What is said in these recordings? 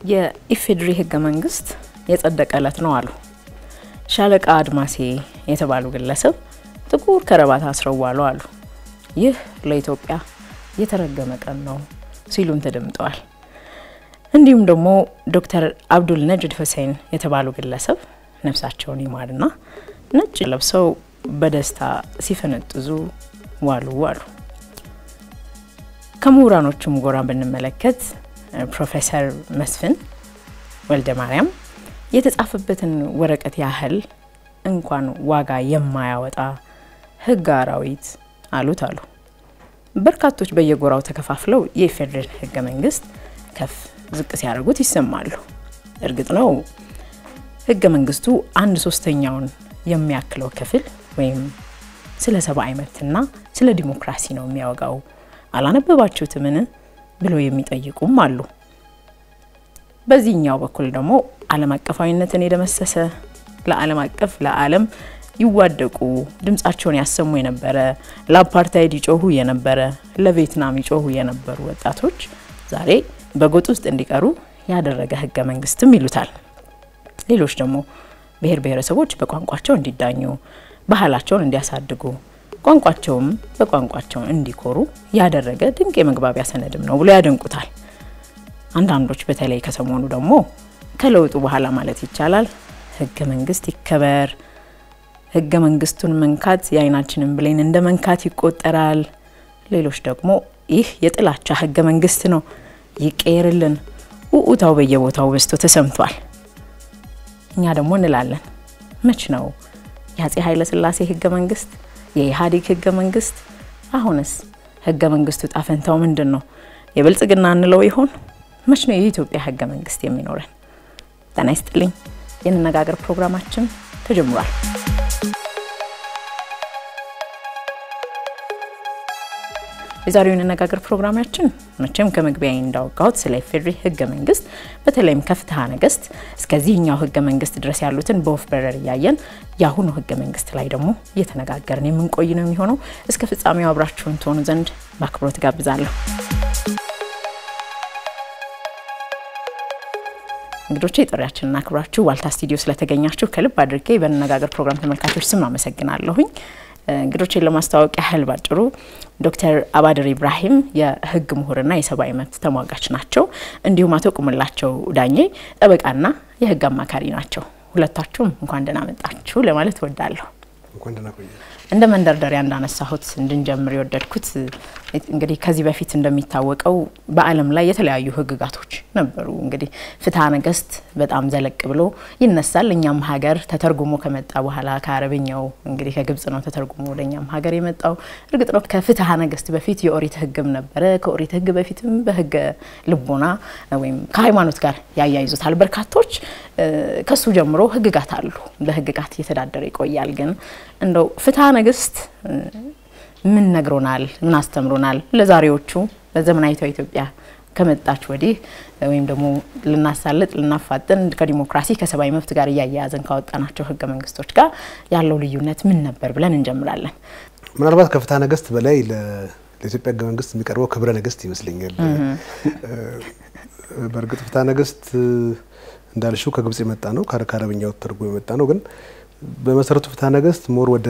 የኢፌዴሪ ህገ መንግስት የጸደቀ ዕለት ነው አሉ ሻለቃ አድማሴ የተባሉ ግለሰብ ጥቁር ከረባት አስረው ዋሉ አሉ። ይህ ለኢትዮጵያ የተረገመ ቀን ነው ሲሉም ተደምጠዋል። እንዲሁም ደግሞ ዶክተር አብዱል ነጅድ ሁሴን የተባሉ ግለሰብ ነፍሳቸውን ይማርና ነጭ ለብሰው በደስታ ሲፈነጥዙ ዋሉ አሉ። ከምሁራኖቹም ጎራ ብንመለከት ፕሮፌሰር መስፍን ወልደ ማርያም የተጻፈበትን ወረቀት ያህል እንኳን ዋጋ የማያወጣ ህግ አራዊት አሉት አሉ። በርካቶች በየጎራው ተከፋፍለው የኢፌዴሪ ህገ መንግስት ከፍ ዝቅ ሲያደርጉት ይሰማሉ። እርግጥ ነው ህገ መንግስቱ አንድ ሶስተኛውን የሚያክለው ክፍል ወይም ስለ ሰብአዊ መብትና ስለ ዲሞክራሲ ነው የሚያወጋው። አላነበባችሁትምን ብለው የሚጠይቁም አሉ። በዚህኛው በኩል ደግሞ ዓለም አቀፋዊነትን የደመሰሰ ለዓለም አቀፍ ለዓለም ይዋደቁ ድምጻቸውን ያሰሙ የነበረ ለአፓርታይድ ይጮሁ የነበረ ለቪየትናም ይጮሁ የነበሩ ወጣቶች ዛሬ በጎጥ ውስጥ እንዲቀሩ ያደረገ ህገ መንግስትም ይሉታል። ሌሎች ደግሞ ብሔር ብሔረሰቦች በቋንቋቸው እንዲዳኙ፣ ባህላቸውን እንዲያሳድጉ፣ ቋንቋቸውም በቋንቋቸው እንዲኮሩ ያደረገ ድንቅ የመግባቢያ ሰነድም ነው ብሎ ያደንቁታል። አንዳንዶች በተለይ ከሰሞኑ ደግሞ ከለውጡ በኋላ ማለት ይቻላል ህገ መንግስት ይከበር፣ ህገ መንግስቱን መንካት የአይናችንን ብሌን እንደ መንካት ይቆጠራል። ሌሎች ደግሞ ይህ የጥላቻ ህገ መንግስት ነው ይቀየርልን፣ ውኡታው በየቦታው በዝቶ ተሰምቷል። እኛ ደግሞ እንላለን መች ነው የአጼ ኃይለ ሥላሴ ህገ መንግስት የኢህአዴግ ህገ መንግስት? አሁንስ ህገ መንግስቱ ጣፈንታው ምንድን ነው? የብልጽግና እንለው ይሆን? መች ነው የኢትዮጵያ ህገ መንግስት የሚኖረን? ጤና ይስጥልኝ። የንነጋገር ፕሮግራማችን ተጀምሯል። የዛሬው የንነጋገር ፕሮግራማችን መቼም ከመግቢያ እንዳወጋሁት ስለ ኢፌዴሪ ህገ መንግስት በተለይም ከፍትሐ ነገስት እስከዚህኛው ህገ መንግስት ድረስ ያሉትን በወፍ በረር እያየን የአሁኑ ህገ መንግስት ላይ ደግሞ እየተነጋገርን የምንቆይ ነው የሚሆነው። እስከ ፍጻሜው አብራችሁን ትሆኑ ዘንድ በአክብሮት ጋብዛለሁ። እንግዶቼ ጥሪያችንን አክብራችሁ ዋልታ ስቱዲዮ ስለተገኛችሁ ከልብ አድርጌ በንነጋገር ፕሮግራም ተመልካቾች ስም አመሰግናለሁኝ። እንግዶችን ለማስተዋወቅ ያህል ባጭሩ ዶክተር አባድር ኢብራሂም የህግ ምሁርና የሰብአዊ መብት ተሟጋች ናቸው። እንዲሁም አቶ ቁምላቸው ዳኜ ጠበቃና የህግ አማካሪ ናቸው። ሁለታችሁም እንኳን ደህና መጣችሁ ለማለት እወዳለሁ። እንደ መንደርደሪያ እንዳነሳሁት እንድንጀምር የወደድኩት እንግዲህ ከዚህ በፊት እንደሚታወቀው በዓለም ላይ የተለያዩ ህግጋቶች ነበሩ። እንግዲህ ፍትሐ ነገስት በጣም ዘለቅ ብሎ ይነሳል። እኛም ሀገር ተተርጉሞ ከመጣ በኋላ ከአረብኛው እንግዲህ ከግብጽ ነው ተተርጉሞ ወደ እኛም ሀገር የመጣው። እርግጥ ነው ከፍትሐ ነገስት በፊት የኦሪት ህግም ነበረ። ከኦሪት ህግ በፊትም በህገ ልቦና ወይም ከሃይማኖት ጋር ያያይዙታል በርካቶች። ከሱ ጀምሮ ህግጋት አሉ። በህግጋት እየተዳደረ ይቆያል። ግን እንደው ፍትሐ ነገስት ምን ነግሮናል? ምን አስተምሮናል? ለዛሬዎቹ ለዘመናዊቷ ኢትዮጵያ ከመጣች ወዲህ ወይም ደግሞ ልናሳልጥ ልናፋጥን ከዲሞክራሲ ከሰብአዊ መብት ጋር እያያያዘን ካወጣናቸው ህገ መንግስቶች ጋር ያለው ልዩነት ምን ነበር ብለን እንጀምራለን። ምናልባት ከፍትሐ ነገስት በላይ ለኢትዮጵያ ህገ መንግስት የሚቀርበው ክብረ ነገስት ይመስለኛል። በእርግጥ ፍትሐ ነገስት እንዳልሽው ከግብጽ የመጣ ነው፣ ከአረብኛው ተርጎ የመጣ ነው። ግን በመሰረቱ ፍትሐ ነገስት ሞር ወደ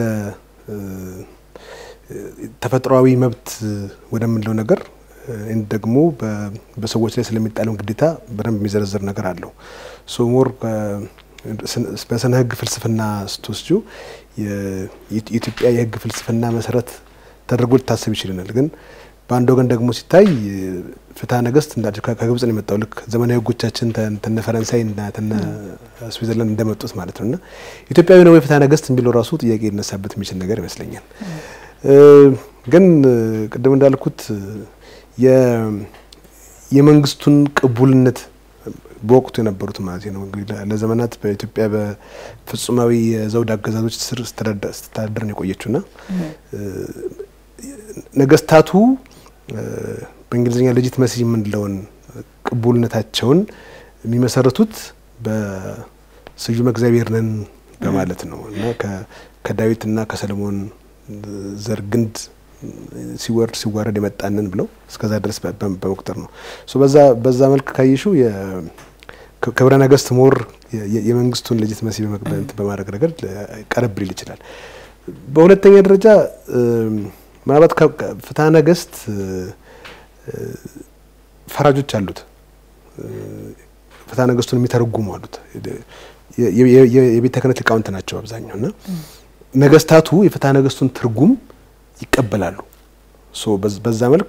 ተፈጥሯዊ መብት ወደምንለው ነገር ደግሞ በሰዎች ላይ ስለሚጣለው ግዴታ በደንብ የሚዘረዝር ነገር አለው። ሶ ሞር በስነ ህግ ፍልስፍና ስትወስጁ የኢትዮጵያ የህግ ፍልስፍና መሰረት ተደርጎ ሊታሰብ ይችልናል። ግን በአንድ ወገን ደግሞ ሲታይ ፍትሐ ነገስት ከግብጽ ነው የመጣው። ልክ ዘመናዊ ህጎቻችን ተነ ፈረንሳይ እና ተነ ስዊዘርላንድ እንደመጡት ማለት ነው እና ኢትዮጵያዊ ነው የፍትሐ ነገስት የሚለው ራሱ ጥያቄ ሊነሳበት የሚችል ነገር ይመስለኛል። ግን ቅድም እንዳልኩት የመንግስቱን ቅቡልነት በወቅቱ የነበሩት ማለት ነው እንግዲህ ለዘመናት በኢትዮጵያ በፍጹማዊ የዘውድ አገዛዞች ስር ስተዳደር ነው የቆየችውና ነገስታቱ በእንግሊዝኛ ሌጂት መሲ የምንለውን ቅቡልነታቸውን የሚመሰረቱት በስዩመ እግዚአብሔር ነን በማለት ነው እና ከዳዊትና ከሰለሞን ዘር ግንድ ሲወርድ ሲዋረድ የመጣንን ብለው እስከዛ ድረስ በመቁጠር ነው። በዛ በዛ መልክ ካየሹ ክብረ ነገስት ሞር የመንግስቱን ሌጂትመሲ በማድረግ ረገድ ቀረብ ሊል ይችላል። በሁለተኛ ደረጃ ምናልባት ፍትሐ ነገስት ፈራጆች አሉት፣ ፍትሐ ነገስቱን የሚተረጉሙ አሉት። የቤተ ክህነት ሊቃውንት ናቸው አብዛኛው እና ነገስታቱ የፍትሐ ነገስቱን ትርጉም ይቀበላሉ። በዛ መልክ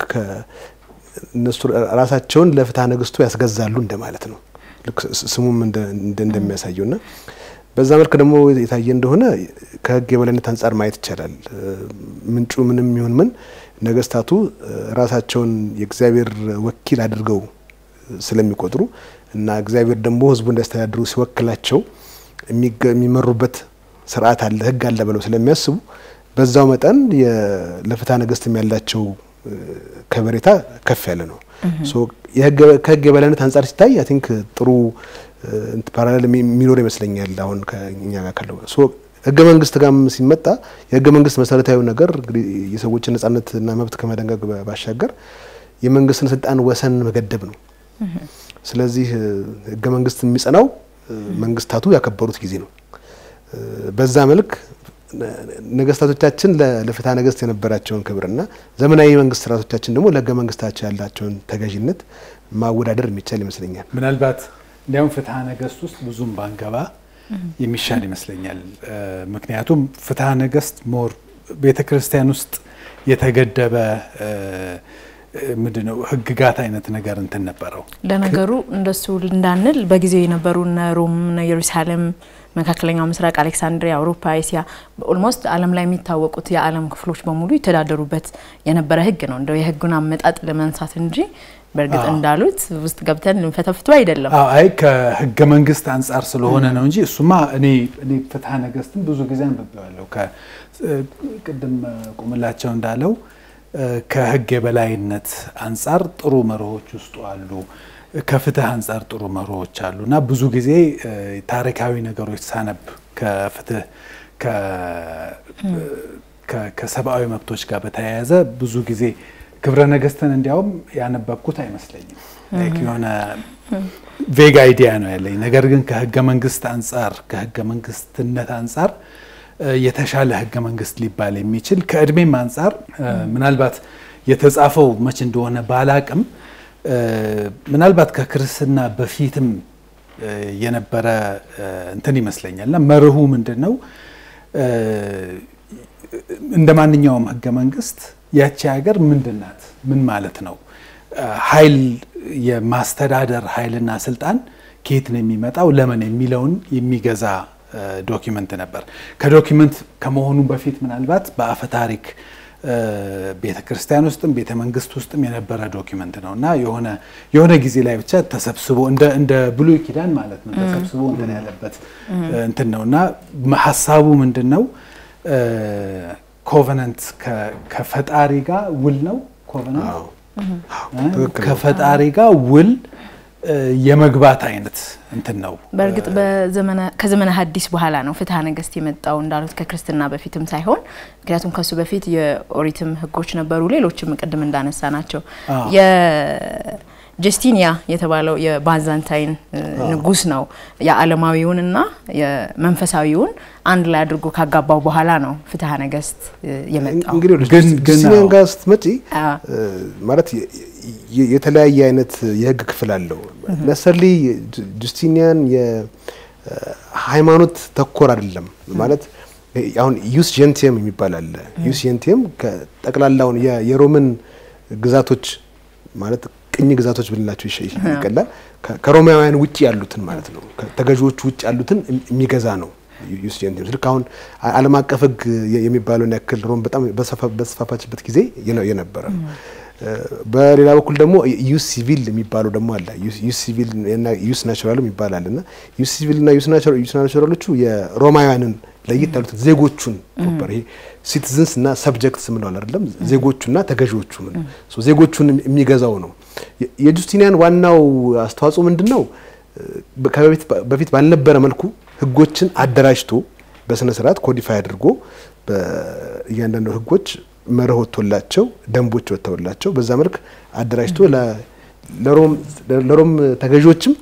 እነሱ ራሳቸውን ለፍትሐ ነገስቱ ያስገዛሉ እንደማለት ነው። ልክ ስሙም እንደሚያሳየው እና በዛ መልክ ደግሞ የታየ እንደሆነ ከህግ የበላይነት አንጻር ማየት ይቻላል። ምንጩ ምንም ይሁን ምን ነገስታቱ ራሳቸውን የእግዚአብሔር ወኪል አድርገው ስለሚቆጥሩ እና እግዚአብሔር ደግሞ ህዝቡ እንዲያስተዳድሩ ሲወክላቸው የሚመሩበት ስርዓት አለ፣ ህግ አለ ብለው ስለሚያስቡ በዛው መጠን ለፍትሐ ነገስትም ያላቸው ከበሬታ ከፍ ያለ ነው። ከህግ የበላይነት አንጻር ሲታይ አይ ቲንክ ጥሩ ፓራሌል የሚኖር ይመስለኛል። አሁን ከኛ ጋር ካለው ህገ መንግስት ጋርም ሲመጣ የህገ መንግስት መሰረታዊ ነገር እንግዲህ የሰዎችን ነጻነትና መብት ከመደንገግ ባሻገር የመንግስትን ስልጣን ወሰን መገደብ ነው። ስለዚህ ህገ መንግስት የሚጸናው መንግስታቱ ያከበሩት ጊዜ ነው። በዛ መልክ ነገስታቶቻችን ለፍትሐ ነገስት የነበራቸውን ክብርና ዘመናዊ መንግስት ስርዓቶቻችን ደግሞ ለህገ መንግስታቸው ያላቸውን ተገዥነት ማወዳደር የሚቻል ይመስለኛል። ምናልባት እንዲያውም ፍትሐ ነገስት ውስጥ ብዙም ባንገባ የሚሻል ይመስለኛል። ምክንያቱም ፍትሐ ነገስት ሞር ቤተ ክርስቲያን ውስጥ የተገደበ ምንድነው ህግጋት አይነት ነገር እንትን ነበረው። ለነገሩ እንደሱ እንዳንል በጊዜው የነበሩ እነ ሮም፣ እነ ኢየሩሳሌም፣ መካከለኛው ምስራቅ፣ አሌክሳንድሪያ፣ አውሮፓ፣ ኤስያ ኦልሞስት ዓለም ላይ የሚታወቁት የዓለም ክፍሎች በሙሉ የተዳደሩበት የነበረ ህግ ነው። እንደው የህጉን አመጣጥ ለመንሳት እንጂ በእርግጥ እንዳሉት ውስጥ ገብተን ልንፈተፍቱ አይደለም። አይ ከህገ መንግስት አንጻር ስለሆነ ነው እንጂ እሱማ እኔ እኔ ፍትሐ ነገስትን ብዙ ጊዜ አንብቤዋለሁ። ቅድም ቁምላቸው እንዳለው ከህግ የበላይነት አንጻር ጥሩ መርሆች ውስጡ አሉ። ከፍትህ አንጻር ጥሩ መርሆች አሉ እና ብዙ ጊዜ ታሪካዊ ነገሮች ሳነብ ከፍትህ ከሰብአዊ መብቶች ጋር በተያያዘ ብዙ ጊዜ ክብረ ነገስትን እንዲያውም ያነበብኩት አይመስለኝም። የሆነ ቬግ አይዲያ ነው ያለኝ። ነገር ግን ከህገ መንግስት አንጻር ከህገ መንግስትነት አንጻር የተሻለ ህገ መንግስት ሊባል የሚችል ከእድሜም አንጻር ምናልባት የተጻፈው መች እንደሆነ ባላቅም ምናልባት ከክርስትና በፊትም የነበረ እንትን ይመስለኛል እና መርሁ ምንድን ነው? እንደ ማንኛውም ህገ መንግስት ያቺ ሀገር ምንድን ናት? ምን ማለት ነው? ኃይል የማስተዳደር ኃይልና ስልጣን ከየት ነው የሚመጣው? ለምን የሚለውን የሚገዛ ዶኪመንት ነበር። ከዶኪመንት ከመሆኑ በፊት ምናልባት በአፈ ታሪክ ቤተ ክርስቲያን ውስጥም ቤተ መንግስት ውስጥም የነበረ ዶኪመንት ነው እና የሆነ የሆነ ጊዜ ላይ ብቻ ተሰብስቦ እንደ ብሉይ ኪዳን ማለት ነው ተሰብስቦ እንትን ያለበት እንትን ነው እና ሀሳቡ ምንድን ነው? ኮቨነንት ከፈጣሪ ጋር ውል ነው። ኮቨነንት ከፈጣሪ ጋር ውል የመግባት አይነት እንትን ነው። በእርግጥ ከዘመነ ሐዲስ በኋላ ነው ፍትሐ ነገስት የመጣው እንዳሉት ከክርስትና በፊትም ሳይሆን፣ ምክንያቱም ከሱ በፊት የኦሪትም ህጎች ነበሩ። ሌሎችም ቅድም እንዳነሳ ናቸው። ጀስቲኒያ የተባለው የባዛንታይን ንጉስ ነው የዓለማዊውንና የመንፈሳዊውን አንድ ላይ አድርጎ ካጋባው በኋላ ነው ፍትሐ ነገስት የመጣው። እንግዲህ ጀስቲኒያን ጋር ስትመጪ ማለት የተለያየ አይነት የህግ ክፍል አለው። ነሰርሊ ጁስቲኒያን የሃይማኖት ተኮር አይደለም ማለት አሁን ዩስ ጀንቲየም የሚባል አለ። ዩስ ጀንቲየም ከጠቅላላውን የሮምን ግዛቶች ማለት ቅኝ ግዛቶች ብንላቸው ይቀላል። ከሮማውያን ውጭ ያሉትን ማለት ነው። ተገዢዎቹ ውጭ ያሉትን የሚገዛ ነው ዩስ ጀንቲየም። ልክ አሁን ዓለም አቀፍ ህግ የሚባለውን ያክል ሮም በጣም በተስፋፋችበት ጊዜ የነበረ ነው። በሌላ በኩል ደግሞ ዩስ ሲቪል የሚባለው ደግሞ አለ። ዩስ ሲቪል እና ዩስ ናቹራል የሚባል አለ እና ዩስ ሲቪል እና ዩስ ናቹራሎቹ የሮማውያንን ለየት ያሉትን ዜጎቹን ፕሮፐር ይሄ ሲቲዝንስ እና ሰብጀክትስ ምንለዋል አይደለም ዜጎቹና ተገዢዎቹ ዜጎቹን የሚገዛው ነው። የጁስቲኒያን ዋናው አስተዋጽኦ ምንድን ነው? በፊት ባልነበረ መልኩ ህጎችን አደራጅቶ በስነ ስርዓት ኮዲፋይ አድርጎ እያንዳንዱ ህጎች መርህ ወጥቶላቸው ደንቦች ወጥተውላቸው በዛ መልክ አደራጅቶ ለሮም ተገዢዎችም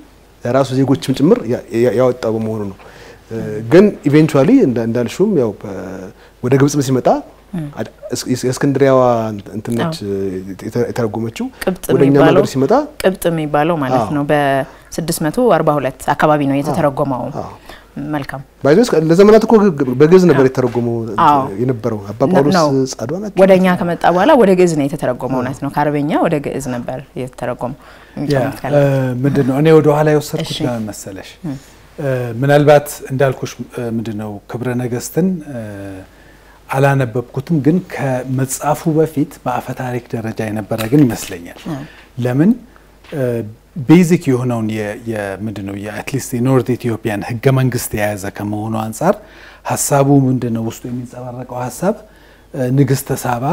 ለራሱ ዜጎችም ጭምር ያወጣው በመሆኑ ነው። ግን ኢቬንቹዋሊ እንዳልሹም ያው ወደ ግብጽም ሲመጣ የእስክንድሪያዋ እንትነች የተረጎመችው ወደ እኛ ሀገር ሲመጣ ቅብጥ የሚባለው ማለት ነው። በ642 አካባቢ ነው የተተረጎመው። መልካም ባይዞስ ለዘመናት እኮ በግዕዝ ነበር የተተረጎመው የነበረው። አባ ጳውሎስ ጻድዋ ናቸው። ወደ እኛ ከመጣ በኋላ ወደ ግዕዝ ነው የተተረጎመው። እውነት ነው። ከአረበኛ ወደ ግዕዝ ነበር የተተረጎመው። ምንድን ነው እኔ ወደ ኋላ የወሰድኩት ለምን መሰለሽ? ምናልባት እንዳልኩሽ ምንድን ነው ክብረ ነገስትን አላነበብኩትም፣ ግን ከመጻፉ በፊት በአፈ ታሪክ ደረጃ የነበረ ግን ይመስለኛል። ለምን ቤዚክ የሆነውን ምንድን ነው የአትሊስት የኖርት ኢትዮጵያን ህገ መንግስት የያዘ ከመሆኑ አንጻር ሀሳቡ ምንድን ነው ውስጡ የሚንጸባረቀው ሀሳብ ንግስተ ሳባ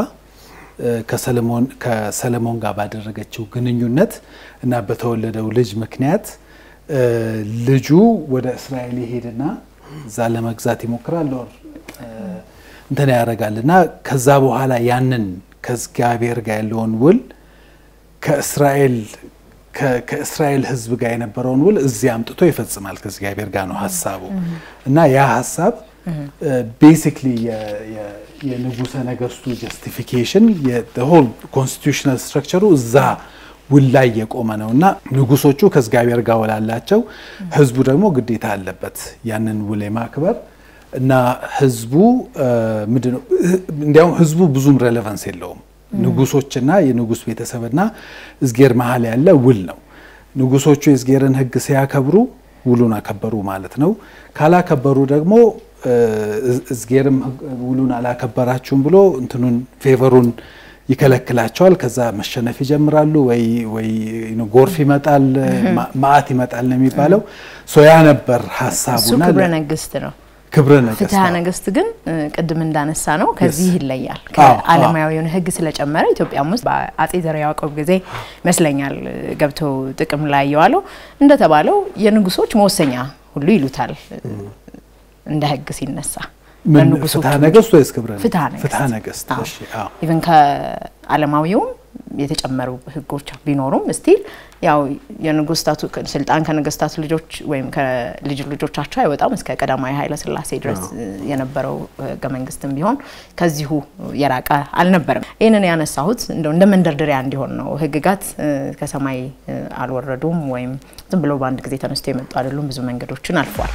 ከሰለሞን ጋር ባደረገችው ግንኙነት እና በተወለደው ልጅ ምክንያት ልጁ ወደ እስራኤል ይሄድና እዛ ለመግዛት ይሞክራል ወር እንትን ያደርጋል እና ከዛ በኋላ ያንን ከእግዚአብሔር ጋር ያለውን ውል ከእስራኤል ከእስራኤል ሕዝብ ጋር የነበረውን ውል እዚህ አምጥቶ ይፈጽማል። ከእግዚአብሔር ጋር ነው ሀሳቡ እና ያ ሀሳብ ቤሲክሊ የንጉሰ ነገስቱ ጀስቲፊኬሽን ሆል ኮንስቲቱሽናል ስትራክቸሩ እዛ ውል ላይ የቆመ ነው እና ንጉሶቹ ከእግዚአብሔር ጋር ውላላቸው፣ ህዝቡ ደግሞ ግዴታ አለበት ያንን ውል የማክበር እና ህዝቡ ምንድነው እንዲያውም ህዝቡ ብዙም ሬሌቫንስ የለውም። ንጉሶችና የንጉስ ቤተሰብና እዝጌር መሀል ያለ ውል ነው። ንጉሶቹ የእዝጌርን ህግ ሲያከብሩ ውሉን አከበሩ ማለት ነው። ካላከበሩ ደግሞ እዝጌርም ውሉን አላከበራችሁም ብሎ እንትኑን ፌቨሩን ይከለክላቸዋል። ከዛ መሸነፍ ይጀምራሉ። ወይ ወይ ጎርፍ ይመጣል፣ መዓት ይመጣል ነው የሚባለው። ያ ነበር ሀሳቡና ክብረ ነገስት ነው። ክብረ ነገስት ፍትሐ ነገስት ግን ቅድም እንዳነሳ ነው ከዚህ ይለያል። ከዓለማዊውን ህግ ስለጨመረ ኢትዮጵያም ውስጥ በአጼ ዘርዓ ያዕቆብ ጊዜ ይመስለኛል ገብቶ ጥቅም ላይ የዋለው እንደተባለው የንጉሶች መወሰኛ ሁሉ ይሉታል እንደ ህግ ሲነሳ ፍትሐ ነገስት ወይስ ክብረ ፍትሐ ነገስት? ኢቨን ከዓለማዊውም የተጨመሩ ህጎች ቢኖሩም ስቲል ያው የንጉስታቱ ስልጣን ከነገስታቱ ልጆች ወይም ከልጅ ልጆቻቸው አይወጣም። እስከ ቀዳማዊ ኃይለ ሥላሴ ድረስ የነበረው ህገ መንግስትም ቢሆን ከዚሁ የራቀ አልነበረም። ይህንን ያነሳሁት እንደው እንደ መንደርደሪያ እንዲሆን ነው። ህግጋት ከሰማይ አልወረዱም ወይም ዝም ብሎ በአንድ ጊዜ ተነስቶ የመጡ አይደሉም። ብዙ መንገዶችን አልፈዋል።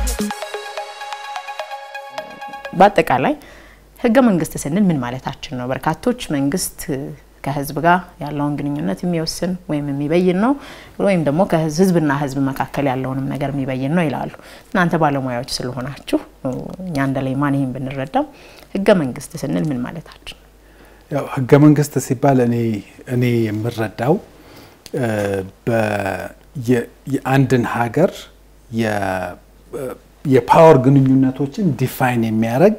በአጠቃላይ ህገ መንግስት ስንል ምን ማለታችን ነው? በርካቶች መንግስት ከህዝብ ጋር ያለውን ግንኙነት የሚወስን ወይም የሚበይን ነው ወይም ደግሞ ከህዝብና ህዝብ መካከል ያለውንም ነገር የሚበይን ነው ይላሉ። እናንተ ባለሙያዎች ስለሆናችሁ እኛ እንደ ሌማን ይህን ብንረዳም ህገ መንግስት ስንል ምን ማለታችን ነው? ያው ህገ መንግስት ሲባል እኔ እኔ የምረዳው የአንድን ሀገር የፓወር ግንኙነቶችን ዲፋይን የሚያደርግ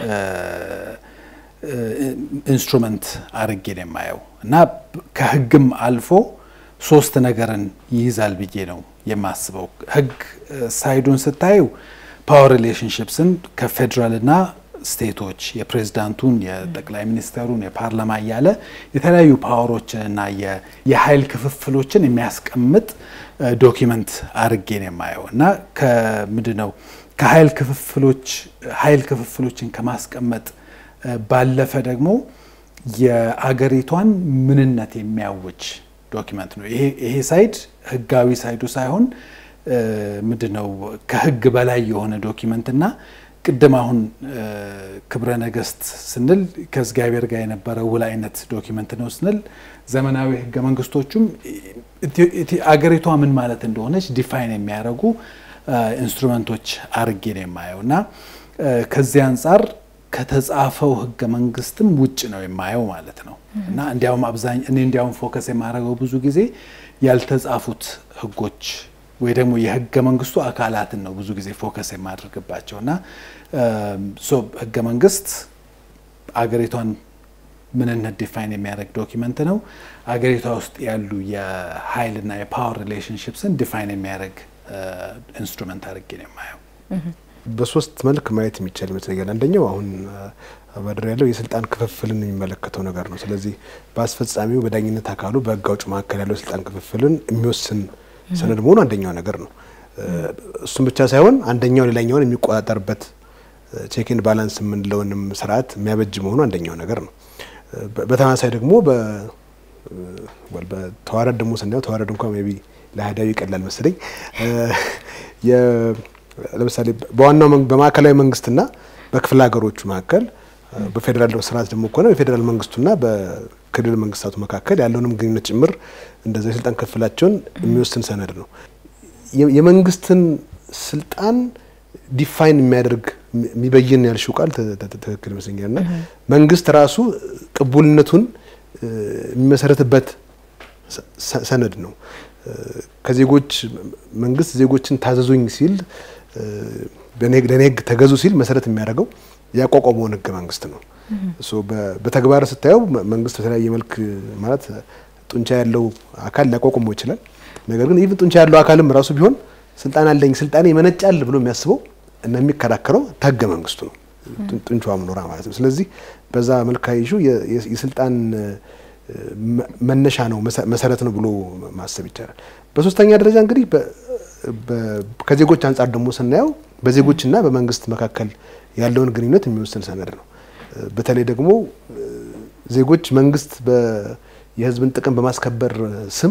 ኢንስትሩመንት አድርጌ ነው የማየው እና ከህግም አልፎ ሶስት ነገርን ይይዛል ብዬ ነው የማስበው። ህግ ሳይዱን ስታዩ ፓወር ሪሌሽንሽፕስን ከፌዴራልና ስቴቶች የፕሬዝዳንቱን፣ የጠቅላይ ሚኒስተሩን፣ የፓርላማ እያለ የተለያዩ ፓወሮችንና የኃይል ክፍፍሎችን የሚያስቀምጥ ዶኪመንት አድርጌ ነው የማየው እና ከምንድን ነው ከኃይል ክፍፍሎች ኃይል ክፍፍሎችን ከማስቀመጥ ባለፈ ደግሞ የአገሪቷን ምንነት የሚያውጅ ዶኪመንት ነው። ይሄ ሳይድ ህጋዊ ሳይዱ ሳይሆን ምንድን ነው ከህግ በላይ የሆነ ዶኪመንት እና ቅድም አሁን ክብረ ነገስት ስንል ከእግዚአብሔር ጋር የነበረ ውል አይነት ዶኪመንት ነው ስንል ዘመናዊ ህገ መንግስቶቹም አገሪቷ ምን ማለት እንደሆነች ዲፋይን የሚያደርጉ ኢንስትሩመንቶች አርጌ ነው የማየው እና ከዚህ አንጻር ከተጻፈው ህገ መንግስትም ውጭ ነው የማየው ማለት ነው እና እንዲያውም አብዛኝ እኔ እንዲያውም ፎከስ የማደርገው ብዙ ጊዜ ያልተጻፉት ህጎች ወይ ደግሞ የህገ መንግስቱ አካላትን ነው ብዙ ጊዜ ፎከስ የማደርግባቸው እና ህገ መንግስት አገሪቷን ምንነት ዲፋይን የሚያደርግ ዶኪመንት ነው። አገሪቷ ውስጥ ያሉ የኃይልና የፓወር ሪሌሽንሽፕስን ዲፋይን የሚያደርግ ኢንስትሩመንት አድርጌ ነው የማየው። በሶስት መልክ ማየት የሚቻል ይመስለኛል። አንደኛው አሁን አባድር ያለው የስልጣን ክፍፍልን የሚመለከተው ነገር ነው። ስለዚህ በአስፈጻሚው፣ በዳኝነት አካሉ፣ በህግ አውጭ መካከል ያለው የስልጣን ክፍፍልን የሚወስን ሰነድ መሆኑ አንደኛው ነገር ነው። እሱም ብቻ ሳይሆን አንደኛው ሌላኛውን የሚቆጣጠርበት ቼክን ባላንስ የምንለውንም ስርዓት የሚያበጅ መሆኑ አንደኛው ነገር ነው። በተመሳሳይ ደግሞ በተዋረድ ደግሞ ስናየው ተዋረድ እንኳ ሜይ ቢ ለአህዳዊ ይቀላል መሰለኝ። ለምሳሌ በዋናው በማዕከላዊ መንግስትና በክፍለ ሀገሮቹ መካከል በፌዴራል ስርዓት ደግሞ ከሆነ በፌዴራል መንግስቱና በክልል መንግስታቱ መካከል ያለውንም ግንኙነት ጭምር እንደዚ የስልጣን ክፍላቸውን የሚወስን ሰነድ ነው። የመንግስትን ስልጣን ዲፋይን የሚያደርግ የሚበይን ያልሽው ቃል ትክክል ይመስለኛል። እና መንግስት ራሱ ቅቡልነቱን የሚመሰረትበት ሰነድ ነው። ከዜጎች መንግስት ዜጎችን ታዘዙኝ ሲል ለእኔ ህግ ተገዙ ሲል መሰረት የሚያደርገው ያቋቋመውን ህገ መንግስት ነው። በተግባር ስታየው መንግስት በተለያየ መልክ ማለት ጡንቻ ያለው አካል ሊያቋቁመው ይችላል። ነገር ግን ኢቭን ጡንቻ ያለው አካልም ራሱ ቢሆን ስልጣን አለኝ ስልጣኔ ይመነጫል ብሎ የሚያስበው እና የሚከራከረው ከህገ መንግስቱ ነው፣ ጡንቻዋም ኖራ ማለት ነው። ስለዚህ በዛ መልክ ካይሹ የስልጣን መነሻ ነው መሰረት ነው ብሎ ማሰብ ይቻላል። በሶስተኛ ደረጃ እንግዲህ ከዜጎች አንጻር ደግሞ ስናየው በዜጎችና በመንግስት መካከል ያለውን ግንኙነት የሚወስን ሰነድ ነው። በተለይ ደግሞ ዜጎች መንግስት የህዝብን ጥቅም በማስከበር ስም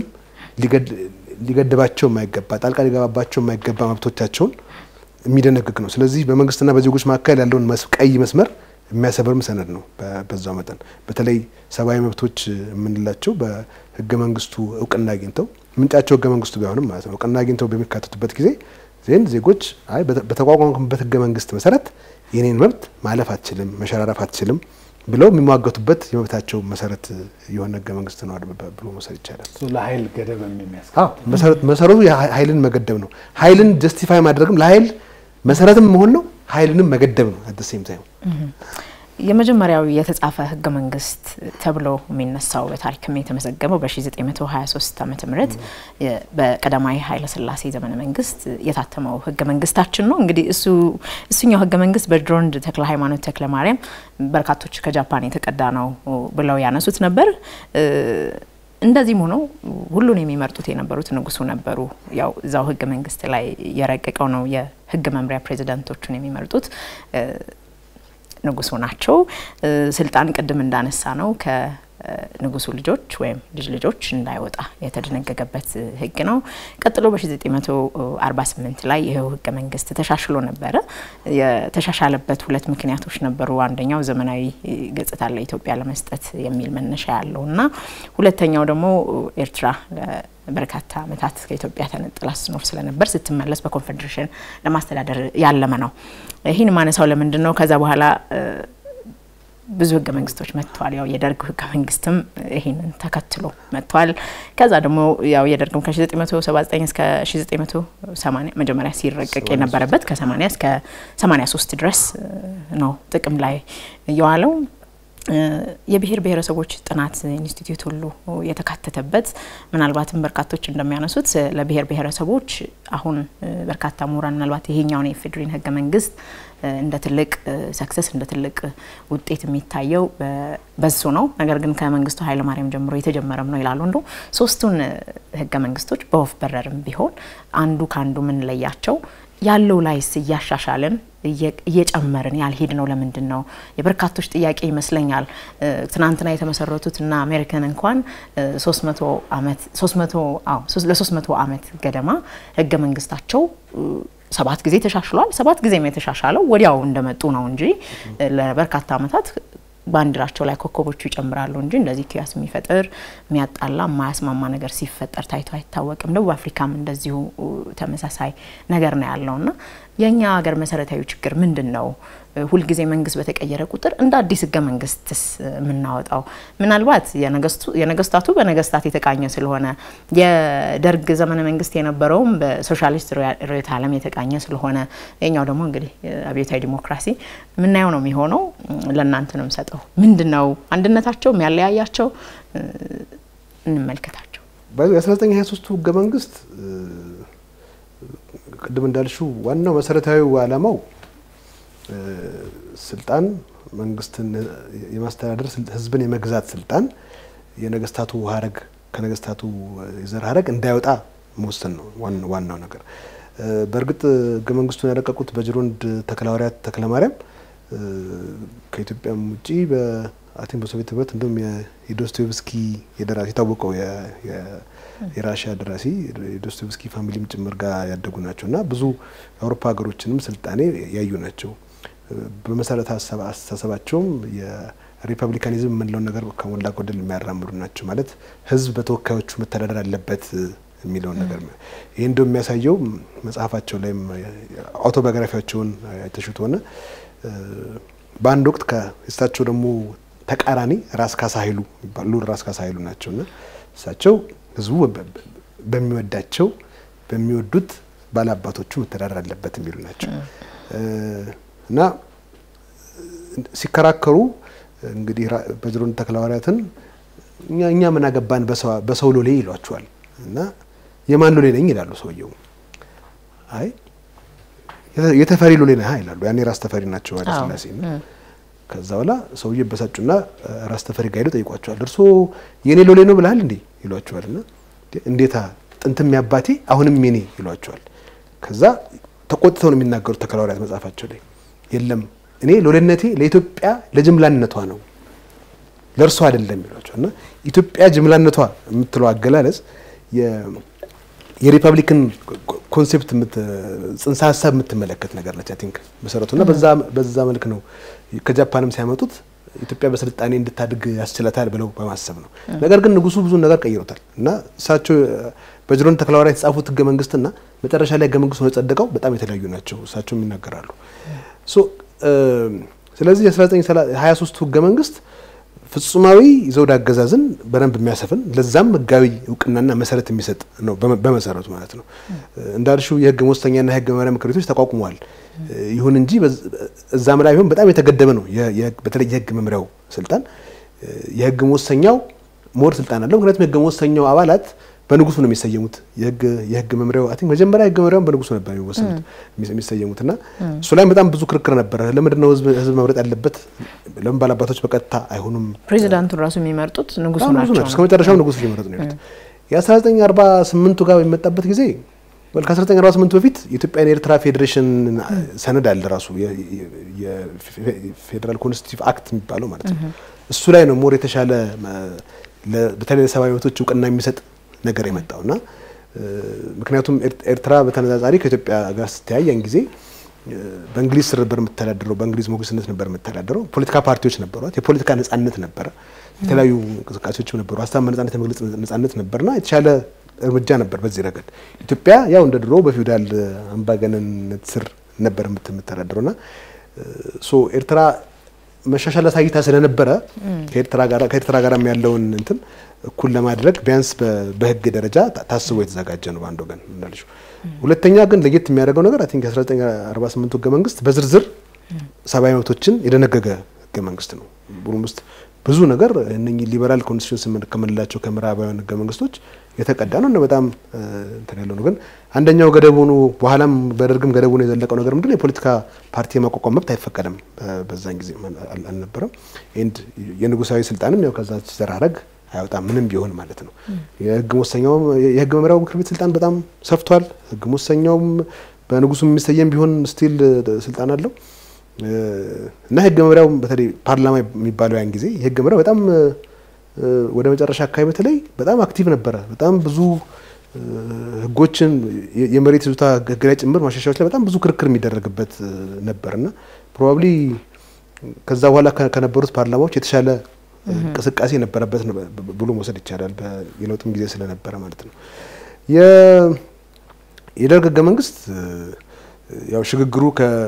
ሊገድባቸው የማይገባ ጣልቃ ሊገባባቸው የማይገባ መብቶቻቸውን የሚደነግግ ነው። ስለዚህ በመንግስትና በዜጎች መካከል ያለውን ቀይ መስመር የሚያሰብርም ሰነድ ነው። በዛው መጠን በተለይ ሰብአዊ መብቶች የምንላቸው በህገ መንግስቱ እውቅና አግኝተው ምንጫቸው ህገ መንግስቱ ቢሆንም ማለት ነው እውቅና አግኝተው በሚካተቱበት ጊዜ ዜን ዜጎች አይ በተቋቋምበት ህገ መንግስት መሰረት የኔን መብት ማለፍ አትችልም፣ መሸራረፍ አትችልም ብለው የሚሟገቱበት የመብታቸው መሰረት የሆነ ህገ መንግስት ነው ብሎ መውሰድ ይቻላል። ለሀይል ገደብ የሚያስ መሰረቱ ሀይልን መገደብ ነው። ሀይልን ጀስቲፋይ ማድረግም ለሀይል መሰረትም መሆን ነው። ሀይልንም መገደብ ነው። አት ሴም ታይም የመጀመሪያው የተጻፈ ህገ መንግስት ተብሎ የሚነሳው በታሪክም የተመዘገበው በ1923 ዓመተ ምህረት በቀዳማዊ ኃይለ ሥላሴ ዘመነ መንግስት የታተመው ህገ መንግስታችን ነው። እንግዲህ እሱ እሱኛው ህገ መንግስት በድሮንድ ተክለ ሃይማኖት ተክለ ማርያም በርካቶች ከጃፓን የተቀዳ ነው ብለው ያነሱት ነበር። እንደዚህም ሆኖ ሁሉን የሚመርጡት የነበሩት ንጉሱ ነበሩ። ያው እዛው ህገ መንግስት ላይ የረቀቀው ነው የህግ መምሪያ ፕሬዚዳንቶቹን የሚመርጡት ንጉሱ ናቸው። ስልጣን ቅድም እንዳነሳ ነው ከንጉሱ ልጆች ወይም ልጅ ልጆች እንዳይወጣ የተደነገገበት ህግ ነው። ቀጥሎ በ1948 ላይ ይኸው ህገ መንግስት ተሻሽሎ ነበረ። የተሻሻለበት ሁለት ምክንያቶች ነበሩ። አንደኛው ዘመናዊ ገጽታ ለኢትዮጵያ ለመስጠት የሚል መነሻ ያለው እና ሁለተኛው ደግሞ ኤርትራ በርካታ ዓመታት ከኢትዮጵያ ተነጥላ ስትኖር ስለነበር ስትመለስ በኮንፌዴሬሽን ለማስተዳደር ያለመ ነው። ይህን ማነሳው ለምንድን ነው? ከዛ በኋላ ብዙ ህገ መንግስቶች መጥተዋል። ያው የደርግ ህገ መንግስትም ይህንን ተከትሎ መጥተዋል። ከዛ ደግሞ ያው የደርግም ከ1979 እስከ 1980 መጀመሪያ ሲረቀቅ የነበረበት ከ80 እስከ 83 ድረስ ነው ጥቅም ላይ የዋለው። የብሔር ብሔረሰቦች ጥናት ኢንስቲትዩት ሁሉ የተካተተበት ምናልባትም በርካቶች እንደሚያነሱት ለብሔር ብሔረሰቦች አሁን በርካታ ምሁራን ምናልባት ይሄኛውን የኢፌዴሪን ህገ መንግስት እንደ ትልቅ ሰክሰስ እንደ ትልቅ ውጤት የሚታየው በሱ ነው። ነገር ግን ከመንግስቱ ኃይለማርያም ጀምሮ የተጀመረም ነው ይላሉ። እንዶ ሶስቱን ህገ መንግስቶች በወፍ በረርም ቢሆን አንዱ ከአንዱ የምንለያቸው ያለው ላይስ እያሻሻልን እየጨመርን ያልሄድ ነው ለምንድን ነው? የበርካቶች ጥያቄ ይመስለኛል። ትናንትና የተመሰረቱት እና አሜሪካን እንኳን ለሶስት መቶ ዓመት ገደማ ህገ መንግስታቸው ሰባት ጊዜ ተሻሽሏል። ሰባት ጊዜም የተሻሻለው ወዲያው እንደመጡ ነው እንጂ ለበርካታ ዓመታት ባንዲራቸው ላይ ኮከቦቹ ይጨምራሉ እንጂ እንደዚህ ኪያስ የሚፈጥር የሚያጣላ የማያስማማ ነገር ሲፈጠር ታይቶ አይታወቅም። ደቡብ አፍሪካም እንደዚሁ ተመሳሳይ ነገር ነው ያለውና የእኛ ሀገር መሰረታዊ ችግር ምንድን ነው? ሁልጊዜ መንግስት በተቀየረ ቁጥር እንደ አዲስ ህገ መንግስትስ የምናወጣው ምናልባት የነገስታቱ በነገስታት የተቃኘ ስለሆነ የደርግ ዘመነ መንግስት የነበረውም በሶሻሊስት ርዕዮተ ዓለም የተቃኘ ስለሆነ የኛው ደግሞ እንግዲህ አብዮታዊ ዲሞክራሲ የምናየው ነው የሚሆነው። ለእናንተ ነው የምሰጠው። ምንድን ነው አንድነታቸው የሚያለያያቸው? እንመልከታቸው። የ1923ቱ ህገ መንግስት ቅድም እንዳልሽው ዋናው መሰረታዊ ዓላማው ስልጣን መንግስትን የማስተዳደር ህዝብን የመግዛት ስልጣን የነገስታቱ ሀረግ ከነገስታቱ የዘር ሀረግ እንዳይወጣ መወሰን ነው ዋናው ነገር። በእርግጥ ህገ መንግስቱን ያረቀቁት በጅሮንድ ተክለሐዋርያት ተክለማርያም ከኢትዮጵያም ውጪ በአቴን በሶቪየት ህብረት እንዲሁም የዶስቶቭስኪ የደራሲ የታወቀው የራሽያ ደራሲ የዶስቶቭስኪ ፋሚሊም ጭምር ጋር ያደጉ ናቸው እና ብዙ የአውሮፓ ሀገሮችንም ስልጣኔ ያዩ ናቸው። በመሰረተ አስተሳሰባቸውም የሪፐብሊካኒዝም የምንለውን ነገር ከሞላ ጎደል የሚያራምዱ ናቸው። ማለት ህዝብ በተወካዮቹ መተዳደር አለበት የሚለውን ነገር ይህ እንደው የሚያሳየው መጽሐፋቸው ላይም አውቶባዮግራፊያቸውን የተሹት ሆነ በአንድ ወቅት ከእሳቸው ደግሞ ተቃራኒ ራስ ካሳ ኃይሉ ይባሉ ራስ ካሳ ኃይሉ ናቸው እና እሳቸው ህዝቡ በሚወዳቸው በሚወዱት ባላባቶቹ መተዳደር አለበት የሚሉ ናቸው እና ሲከራከሩ እንግዲህ በጅሮንድ ተክለሐዋርያትን እኛ ምን አገባን በሰው ሎሌ ይሏቸዋል እና የማን ሎሌ ነኝ ይላሉ ሰውየው። አይ የተፈሪ ሎሌ ነህ ይላሉ። ያኔ ራስ ተፈሪ ናቸው ኃይለ ሥላሴ ነው። ከዛ በኋላ ሰውዬ በሳጩና ራስ ተፈሪ ጋር ሄደው ጠይቋቸዋል። እርሶ የኔ ሎሌ ነው ብለሃል እንዴ ይሏቸዋል። እና እንዴታ ጥንትም ያባቴ አሁንም የኔ ይሏቸዋል። ከዛ ተቆጥተው ነው የሚናገሩት ተክለሐዋርያት መጽሐፋቸው ላይ የለም እኔ ሎሌነቴ ለኢትዮጵያ ለጅምላነቷ ነው ለእርሷ አይደለም ይሏቸዋል። እና ኢትዮጵያ ጅምላነቷ የምትለው አገላለጽ የሪፐብሊክን ኮንሴፕት ጽንሰ ሀሳብ የምትመለከት ነገር ነች። አይ ቲንክ መሰረቱና በዛ መልክ ነው ከጃፓንም ሲያመጡት ኢትዮጵያ በስልጣኔ እንድታድግ ያስችላታል ብለው በማሰብ ነው። ነገር ግን ንጉሱ ብዙ ነገር ቀይሮታል እና እሳቸው በጅሮንድ ተክለሐዋርያት የተጻፉት ህገ መንግስትና መጨረሻ ላይ ህገ መንግስቱ የጸደቀው በጣም የተለያዩ ናቸው። እሳቸውም ይናገራሉ። ስለዚህ የ1923ቱ ህገ መንግስት ፍጹማዊ ዘውድ አገዛዝን በደንብ የሚያሰፍን ለዛም ህጋዊ እውቅናና መሰረት የሚሰጥ ነው በመሰረቱ ማለት ነው። እንዳልሽው የህግ መወሰኛና የህግ መመሪያ ምክር ቤቶች ተቋቁመዋል። ይሁን እንጂ እዛም ላይ ቢሆን በጣም የተገደበ ነው። በተለይ የህግ መምሪያው ስልጣን የህግ መወሰኛው ሞር ስልጣን አለው። ምክንያቱም የህግ መወሰኛው አባላት በንጉሱ ነው የሚሰየሙት። የህግ መምሪያው አይ ቲንክ መጀመሪያ የህግ መምሪያውን በንጉሱ ነበር የሚወሰኑት የሚሰየሙት እና እሱ ላይም በጣም ብዙ ክርክር ነበረ። ለምንድን ነው ህዝብ መምረጥ ያለበት? ለምን ባላባቶች በቀጥታ አይሆኑም? ፕሬዚዳንቱን ራሱ የሚመርጡት ንጉሱ ናቸው። እስከ መጨረሻው ንጉሱ ሊመረጡ ነው ያሉት። የ1948ቱ ጋር በሚመጣበት ጊዜ ከ1948 በፊት የኢትዮጵያን የኤርትራ ፌዴሬሽን ሰነድ አለ ራሱ የፌዴራል ኮንስቲቱቲቭ አክት የሚባለው ማለት ነው። እሱ ላይ ነው ሞር የተሻለ በተለይ ለሰብአዊ መብቶች እውቅና የሚሰጥ ነገር የመጣው እና ምክንያቱም ኤርትራ በተነጻጻሪ ከኢትዮጵያ ጋር ስተያይ ያን ጊዜ በእንግሊዝ ስር ነበር የምተዳደረው፣ በእንግሊዝ ሞግዚትነት ነበር የምተዳደረው። ፖለቲካ ፓርቲዎች ነበሯት፣ የፖለቲካ ነጻነት ነበረ፣ የተለያዩ እንቅስቃሴዎችም ነበሩ፣ ሀሳብ በነጻነት የመግለጽ ነጻነት ነበርና የተሻለ እርምጃ ነበር በዚህ ረገድ። ኢትዮጵያ ያው እንደ ድሮ በፊውዳል አምባገነንነት ስር ነበር የምተዳደረውና ሶ ኤርትራ መሻሻል አሳይታ ስለነበረ ከኤርትራ ጋር ያለውን እንትን እኩል ለማድረግ ቢያንስ በህግ ደረጃ ታስቦ የተዘጋጀ ነው በአንድ ወገን እንዳልሽው። ሁለተኛ ግን ለየት የሚያደርገው ነገር አይ ቲንክ የ1948 ህገ መንግስት በዝርዝር ሰብአዊ መብቶችን የደነገገ ህገ መንግስት ነው። ብሩም ውስጥ ብዙ ነገር እነኚህ ሊበራል ኮንስቲቱሽን ከምንላቸው ከምዕራባውያን ህገ መንግስቶች የተቀዳ ነው እና በጣም እንትን ያለው ነው። ግን አንደኛው ገደብ ሆኖ በኋላም በደርግም ገደብ ሆኖ የዘለቀው ነገር ምንድን ነው? የፖለቲካ ፓርቲ የማቋቋም መብት አይፈቀድም። በዛን ጊዜ አልነበረም። ኤንድ የንጉሳዊ ስልጣንም ያው ከዛ ሲዘራረግ አይወጣም ምንም ቢሆን ማለት ነው። የህግ መወሰኛውም የህግ መምሪያው ምክር ቤት ስልጣን በጣም ሰፍቷል። ህግ መወሰኛውም በንጉሱ የሚሰየም ቢሆን ስቲል ስልጣን አለው እና ህግ መምሪያው በተለይ ፓርላማ የሚባለው ያን ጊዜ የህግ መምሪያው በጣም ወደ መጨረሻ አካባቢ በተለይ በጣም አክቲቭ ነበረ። በጣም ብዙ ህጎችን የመሬት ይዞታ ህግ ላይ ጭምር ማሻሻያዎች ላይ በጣም ብዙ ክርክር የሚደረግበት ነበር እና ፕሮባብሊ ከዛ በኋላ ከነበሩት ፓርላማዎች የተሻለ እንቅስቃሴ የነበረበት ብሎ መውሰድ ይቻላል። የለውጥም ጊዜ ስለነበረ ማለት ነው። የደርግ ህገ መንግስት ያው ሽግግሩ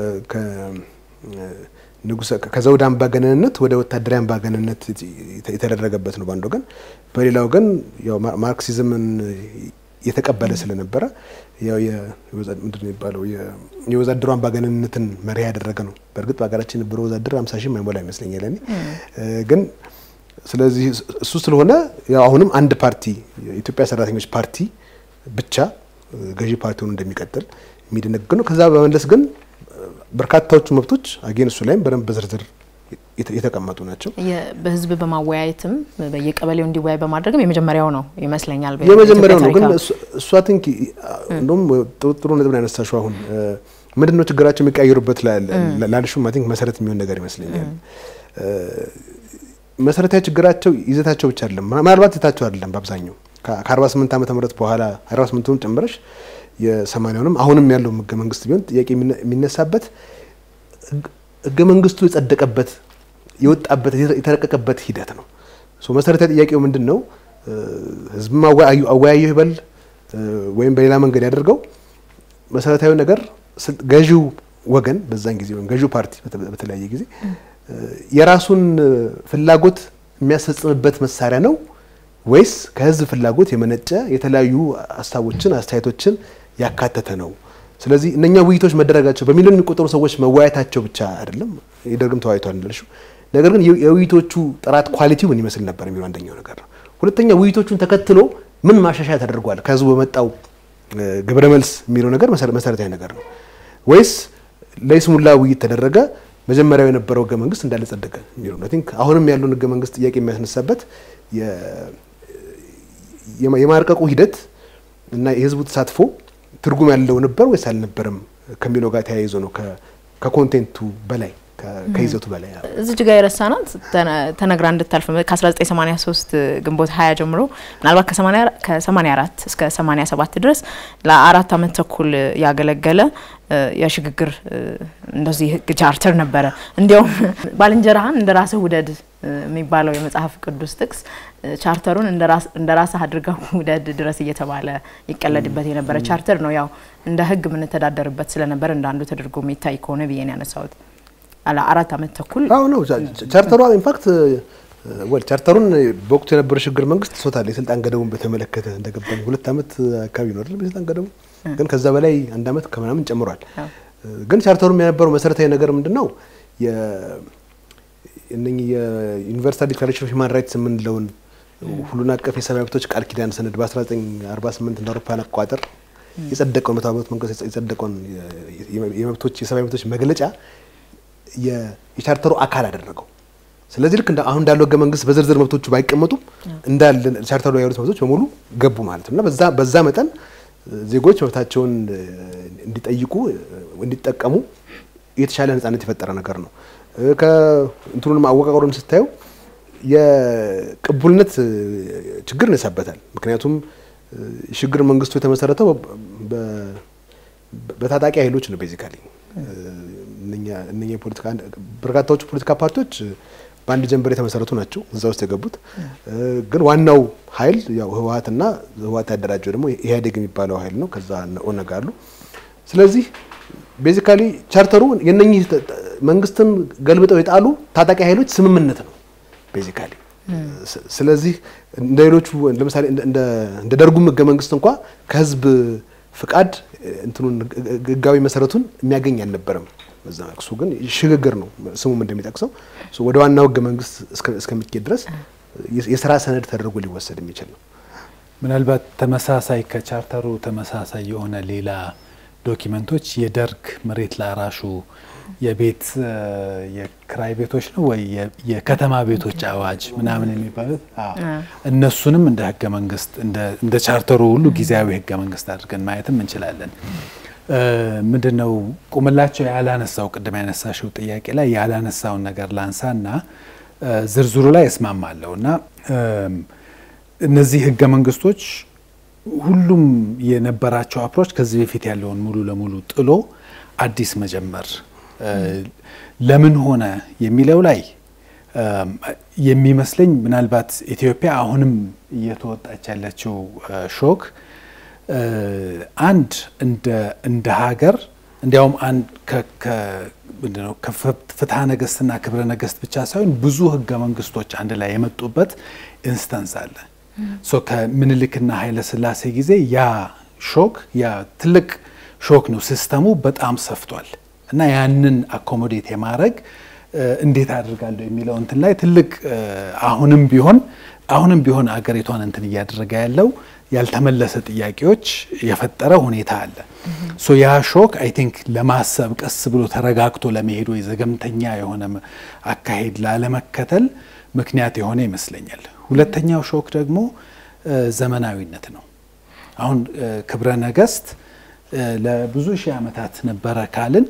ንጉሰ ከዘውድ አምባገነንነት ወደ ወታደራዊ አምባገነንነት የተደረገበት ነው በአንድ ወገን። በሌላ ወገን ያው ማርክሲዝምን የተቀበለ ስለነበረ ያው ምንድን ነው የሚባለው የወዛደሩ አምባገነንነትን መሪ ያደረገ ነው። በእርግጥ በሀገራችን የነበረው ወዛደር አምሳ ሺህ ማይሞላ ይመስለኛል እኔ ግን ስለዚህ እሱ ስለሆነ ያው አሁንም አንድ ፓርቲ የኢትዮጵያ ሰራተኞች ፓርቲ ብቻ ገዢ ፓርቲ ሆኖ እንደሚቀጥል የሚደነግግ ነው። ከዛ በመለስ ግን በርካታዎቹ መብቶች አጌን እሱ ላይም በደንብ በዝርዝር የተቀመጡ ናቸው። በህዝብ በማወያየትም በየቀበሌው እንዲወያይ በማድረግም የመጀመሪያው ነው ይመስለኛል። የመጀመሪያው ነው። ግን እሷ ቲንክ እንደውም ጥሩ ነጥብ ነው ያነሳሽው። አሁን ምንድን ነው ችግራቸው የሚቀያየሩበት ላልሹም አይ ቲንክ መሰረት የሚሆን ነገር ይመስለኛል። መሰረታዊ ችግራቸው ይዘታቸው ብቻ አይደለም፣ ምናልባት ይዘታቸው አይደለም። በአብዛኛው ከ48 ዓመተ ምህረት በኋላ 48ቱን ጨምረሽ የሰማንያውንም አሁንም ያለው ህገ መንግስት ቢሆን ጥያቄ የሚነሳበት ህገ መንግስቱ የጸደቀበት የወጣበት የተረቀቀበት ሂደት ነው። መሰረታዊ ጥያቄው ምንድን ነው? ህዝብም አወያየው ይበል ወይም በሌላ መንገድ ያደርገው መሰረታዊ ነገር ገዢው ወገን በዛን ጊዜ ወይም ገዢው ፓርቲ በተለያየ ጊዜ የራሱን ፍላጎት የሚያስፈጽምበት መሳሪያ ነው ወይስ ከህዝብ ፍላጎት የመነጨ የተለያዩ ሀሳቦችን፣ አስተያየቶችን ያካተተ ነው? ስለዚህ እነኛ ውይይቶች መደረጋቸው በሚሊዮን የሚቆጠሩ ሰዎች መወያየታቸው ብቻ አይደለም። የደርግም ተወያይቷል እንዳልሽው። ነገር ግን የውይይቶቹ ጥራት ኳሊቲው ምን ይመስል ነበር የሚለው አንደኛው ነገር ነው። ሁለተኛ ውይይቶቹን ተከትሎ ምን ማሻሻያ ተደርጓል ከህዝቡ በመጣው ግብረ መልስ የሚለው ነገር መሰረታዊ ነገር ነው ወይስ ለይስሙላ ውይይት ተደረገ መጀመሪያው የነበረው ህገ መንግስት እንዳለ ጸደቀ የሚለው ነው። ቲንክ አሁንም ያለውን ህገ መንግስት ጥያቄ የሚያስነሳበት የማርቀቁ ሂደት እና የህዝቡ ተሳትፎ ትርጉም ያለው ነበር ወይስ አልነበረም ከሚለው ጋር ተያይዞ ነው ከኮንቴንቱ በላይ ከይዘቱ በላይ እዚህ ጋር የረሳናት ተነግራ እንድታልፍ ከ1983 ግንቦት 20 ጀምሮ ምናልባት ከ84 እስከ 87 ድረስ ለአራት አመት ተኩል ያገለገለ የሽግግር እንደዚህ ህግ ቻርተር ነበረ። እንዲያውም ባልንጀራህን እንደ ራስህ ውደድ የሚባለው የመጽሐፍ ቅዱስ ጥቅስ ቻርተሩን እንደ ራስህ አድርገው ውደድ ድረስ እየተባለ ይቀለድበት የነበረ ቻርተር ነው። ያው እንደ ህግ የምንተዳደርበት ስለነበር እንደ አንዱ ተደርጎ የሚታይ ከሆነ ብዬ ነው ያነሳሁት። አላ አራት አመት ተኩል አዎ ነው ቻርተሯ ኢንፋክት ወል ቻርተሩን በወቅቱ የነበረው ሽግግር መንግስት ሶታል የስልጣን ገደቡን በተመለከተ እንደገባኝ ሁለት አመት አካባቢ ነው አይደል የስልጣን ገደቡ ግን ከዛ በላይ አንድ አመት ከምናምን ጨምሯል ግን ቻርተሩም የነበረው መሰረታዊ ነገር ምንድን ነው እነኚህ የዩኒቨርሳል ዲክላሬሽን ኦፍ ሂውማን ራይትስ የምንለውን ሁሉን አቀፍ የሰብአዊ መብቶች ቃል ኪዳን ሰነድ በ1948 እንደ አውሮፓውያን አቆጣጠር የጸደቀውን መቶ ዓመት መንግስት የጸደቀውን የመብቶች የሰብአዊ መብቶች መግለጫ የቻርተሩ አካል አደረገው። ስለዚህ ልክ አሁን እንዳለው ህገ መንግስት በዝርዝር መብቶቹ ባይቀመጡም እንዳለ ቻርተሩ ላይ ያሉት መብቶች በሙሉ ገቡ ማለት ነው እና በዛ በዛ መጠን ዜጎች መብታቸውን እንዲጠይቁ እንዲጠቀሙ የተሻለ ነጻነት የፈጠረ ነገር ነው። ከእንትኑንም አወቃቀሩን ስታየው የቅቡልነት ችግር ይነሳበታል። ምክንያቱም ሽግግር መንግስቱ የተመሰረተው በታጣቂ ኃይሎች ነው ቤዚካሊ እነኛ የፖለቲካ በርካታዎቹ ፖለቲካ ፓርቲዎች በአንድ ጀንበር የተመሰረቱ ናቸው እዛ ውስጥ የገቡት። ግን ዋናው ኃይል ያው ህወሀትና ህወሀት ያደራጀው ደግሞ ኢህአዴግ የሚባለው ኃይል ነው። ከዛ ኦነግ አሉ። ስለዚህ ቤዚካሊ ቻርተሩ የነኚህ መንግስትን ገልብጠው የጣሉ ታጣቂ ኃይሎች ስምምነት ነው ቤዚካሊ። ስለዚህ እንደ ሌሎቹ ለምሳሌ እንደ ደርጉም ህገ መንግስት እንኳ ከህዝብ ፍቃድ እንትኑን ህጋዊ መሰረቱን የሚያገኝ አልነበረም። በዛ እሱ ግን ሽግግር ነው ስሙም እንደሚጠቅሰው ወደ ዋናው ህገ መንግስት እስከሚኬድ ድረስ የስራ ሰነድ ተደርጎ ሊወሰድ የሚችል ነው። ምናልባት ተመሳሳይ ከቻርተሩ ተመሳሳይ የሆነ ሌላ ዶኪመንቶች የደርግ መሬት ላራሹ የቤት የክራይ ቤቶች ነው ወይ የከተማ ቤቶች አዋጅ ምናምን የሚባሉት እነሱንም እንደ ህገ መንግስት እንደ ቻርተሩ ሁሉ ጊዜያዊ ህገ መንግስት አድርገን ማየትም እንችላለን። ምንድነው ቁምላቸው ያላነሳው ቅድም ያነሳሽው ጥያቄ ላይ ያላነሳውን ነገር ላንሳና ዝርዝሩ ላይ እስማማለሁ እና እነዚህ ህገ መንግስቶች ሁሉም የነበራቸው አፕሮች ከዚህ በፊት ያለውን ሙሉ ለሙሉ ጥሎ አዲስ መጀመር ለምን ሆነ የሚለው ላይ የሚመስለኝ ምናልባት ኢትዮጵያ አሁንም እየተወጣች ያለችው ሾክ አንድ እንደ ሀገር እንዲያውም አንድ ምንድነው ከፍትሐ ነገስትና ክብረ ነገስት ብቻ ሳይሆን ብዙ ህገ መንግስቶች አንድ ላይ የመጡበት ኢንስተንስ አለ። ከምኒልክና ኃይለ ስላሴ ጊዜ ያ ሾክ ያ ትልቅ ሾክ ነው። ሲስተሙ በጣም ሰፍቷል እና ያንን አኮሞዴት የማድረግ እንዴት አድርጋለሁ የሚለው እንትን ላይ ትልቅ አሁንም ቢሆን አሁንም ቢሆን አገሪቷን እንትን እያደረገ ያለው ያልተመለሰ ጥያቄዎች የፈጠረ ሁኔታ አለ። ሶ ያ ሾክ አይ ቲንክ ለማሰብ ቀስ ብሎ ተረጋግቶ ለመሄድ ወይ ዘገምተኛ የሆነ አካሄድ ላለመከተል ምክንያት የሆነ ይመስለኛል። ሁለተኛው ሾክ ደግሞ ዘመናዊነት ነው። አሁን ክብረ ነገስት ለብዙ ሺህ ዓመታት ነበረ ካልን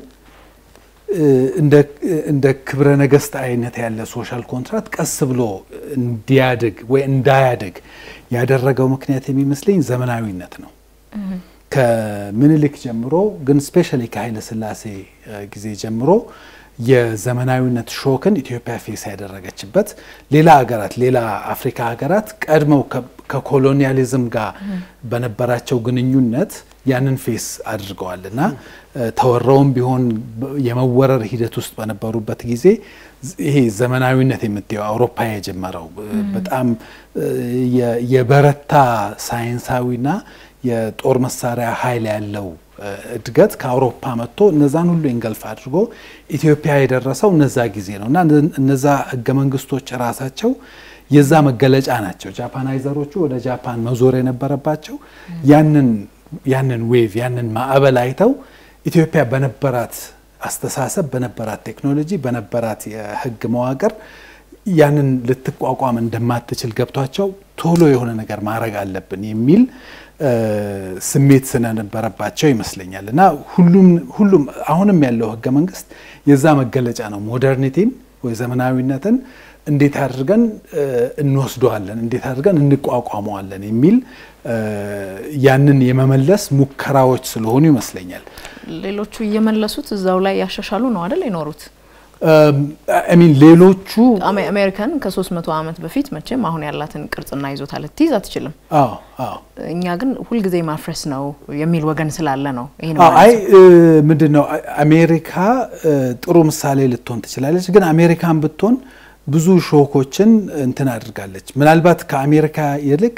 እንደ ክብረ ነገስት አይነት ያለ ሶሻል ኮንትራክት ቀስ ብሎ እንዲያድግ ወይ እንዳያድግ ያደረገው ምክንያት የሚመስለኝ ዘመናዊነት ነው። ከምኒልክ ጀምሮ ግን ስፔሻሊ ከኃይለ ሥላሴ ጊዜ ጀምሮ የዘመናዊነት ሾክን ኢትዮጵያ ፌስ ያደረገችበት ሌላ ሀገራት ሌላ አፍሪካ ሀገራት ቀድመው ከኮሎኒያሊዝም ጋር በነበራቸው ግንኙነት ያንን ፌስ አድርገዋል እና ተወረውም ቢሆን የመወረር ሂደት ውስጥ በነበሩበት ጊዜ ይሄ ዘመናዊነት የምትየው አውሮፓ የጀመረው በጣም የበረታ ሳይንሳዊና የጦር መሳሪያ ኃይል ያለው እድገት ከአውሮፓ መጥቶ እነዛን ሁሉ ኢንገልፍ አድርጎ ኢትዮጵያ የደረሰው እነዛ ጊዜ ነው እና እነዛ ህገ መንግስቶች ራሳቸው የዛ መገለጫ ናቸው። ጃፓናይዘሮቹ ወደ ጃፓን መዞር የነበረባቸው ያንን ያንን ዌቭ ያንን ማዕበል አይተው ኢትዮጵያ በነበራት አስተሳሰብ፣ በነበራት ቴክኖሎጂ፣ በነበራት የህግ መዋቅር ያንን ልትቋቋም እንደማትችል ገብቷቸው ቶሎ የሆነ ነገር ማድረግ አለብን የሚል ስሜት ስለነበረባቸው ይመስለኛል እና ሁሉም ሁሉም አሁንም ያለው ህገ መንግስት የዛ መገለጫ ነው። ሞደርኒቲን ወይ ዘመናዊነትን እንዴት አድርገን እንወስደዋለን፣ እንዴት አድርገን እንቋቋመዋለን የሚል ያንን የመመለስ ሙከራዎች ስለሆኑ ይመስለኛል። ሌሎቹ እየመለሱት እዛው ላይ ያሻሻሉ ነው አይደል የኖሩት። ሚን ሌሎቹ አሜሪካን ከሶስት መቶ ዓመት በፊት መቼም አሁን ያላትን ቅርጽና ይዞታ ልትይዝ አትችልም። አዎ አዎ። እኛ ግን ሁልጊዜ ማፍረስ ነው የሚል ወገን ስላለ ነው ይሄን አይ ምንድን ነው አሜሪካ ጥሩ ምሳሌ ልትሆን ትችላለች። ግን አሜሪካን ብትሆን ብዙ ሾኮችን እንትን አድርጋለች። ምናልባት ከአሜሪካ ይልቅ